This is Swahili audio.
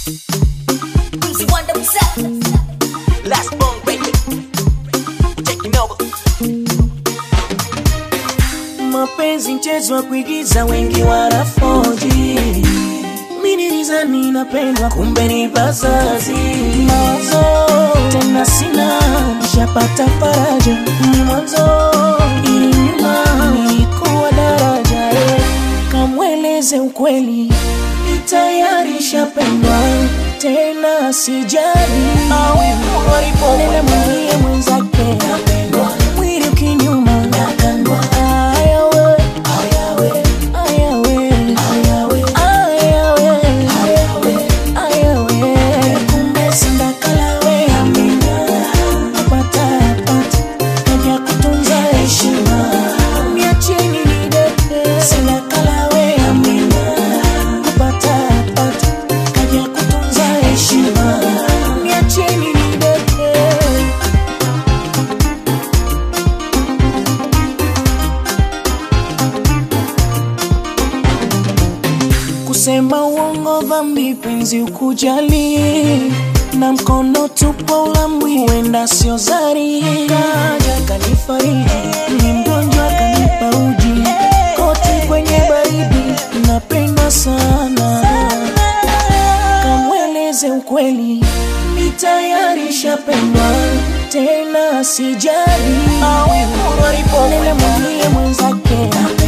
Mzi Wonder Mzee. Last bone breaker. Taking over. mapenzi mchezo wa kuigiza wengi wanafoji minilizani napendwa kumbe ni bazazi mawazo tena sina shapata faraja ni mwanzo ili nyuma nilikuwa daraja eh. kamweleze ukweli ni tayari shapendwa tena sijali awe nenda mwambie mwenzake mwili ukinyuma ayawe ayawe ayawe ayawe ayawe kumbe sindakalawe pata pata kaja kutunza heshima miacheni nidete sindakalawe kupata pata kaja kutunza heshima miacheni nidete kusema uongo dhambi penzi ukujali na mkono tupo ulambwi huenda sio zari kaja kanifariji ni mgonjwa kanipa uji koti kwenye baridi napenda sana kamweleze ukweli ni tayari shapendwa tena sijali nenda mwambie mwenzake